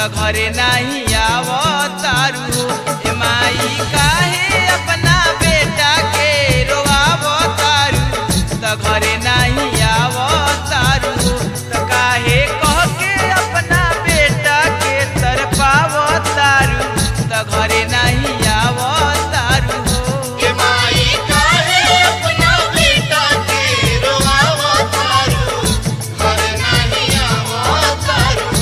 त घरे नहीं आवतारू ए माई काहे अपना बेटा के रोआवतारू त घरे नहीं आवतारू त काहे कह के अपना बेटा के तरपावतारू त घरे नहीं आवतारू के माई काहे अपना बेटा के रोआवा तारू घर नहीं आवा तारू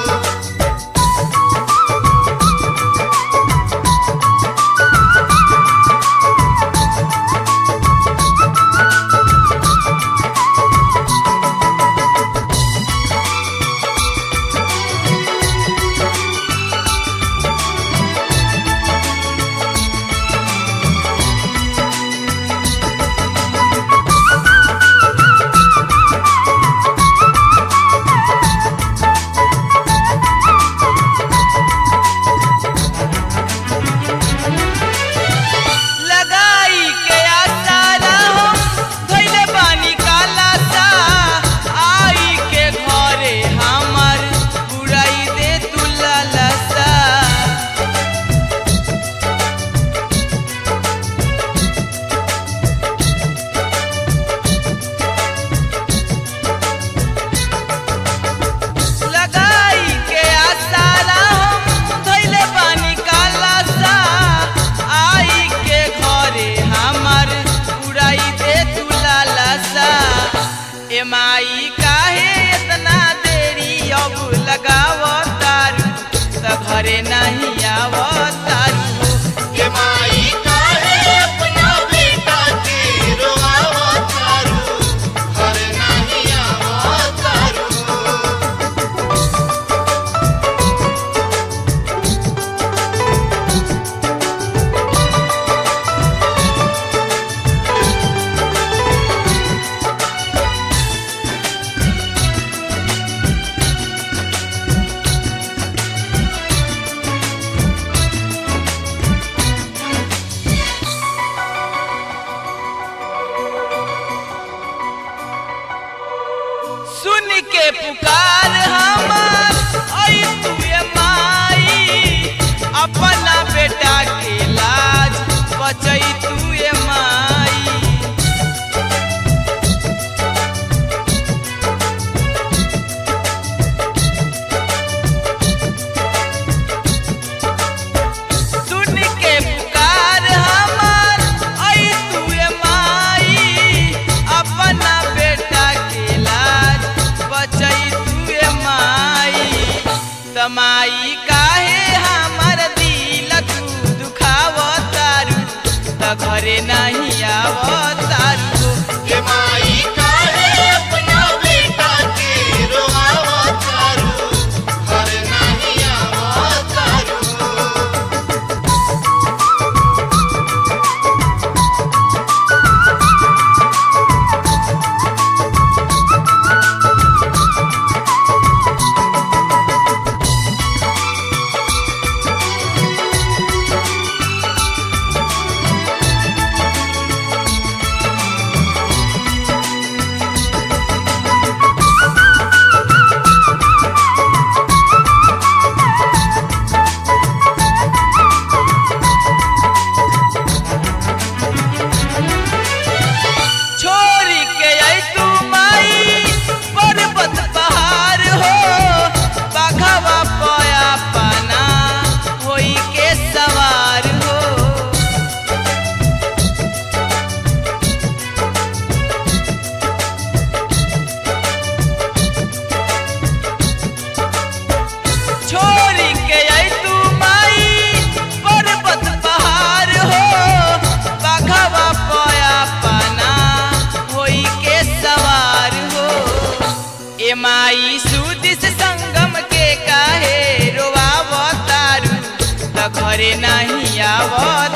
लगाई के आसारा हम धइले बानी काला सा आई के घरे हमर बुराई दे तू लालसा लगाई के आसारा हम धइले बानी काला सा आई के घरे हमर उड़ाई दे तू लालसा ए माई काहे इतना देरी अब लगावतारू त घरे नहीं आवतारू के माई काहे अपना बेटा के रोआवा तारू घर नहीं आवा तारू सुन के पुकार हमार आई तू ये माई अपना बेटा के लाज बचई तू ये माई सुन के पुकार हमार आई तू ये माई अपना बेटा के लाज बचई तू ये माई तमाई काहे हमर दिल तू दुखावतारू त घरे नहीं आवतारू के माई काहे अपना बेटा के रोआवा तारू घर नहीं आवा तारू छोरी के आई तू माई पर्वत पहाड़ हो बाघवा पया पाना होई के सवार हो छोरी के आई तू माई पर्वत पहाड़ हो बाघवा पया पाना होई के सवार हो ए माई सुदिस संगम के काहे रोआवतारू त घरे नहीं आवत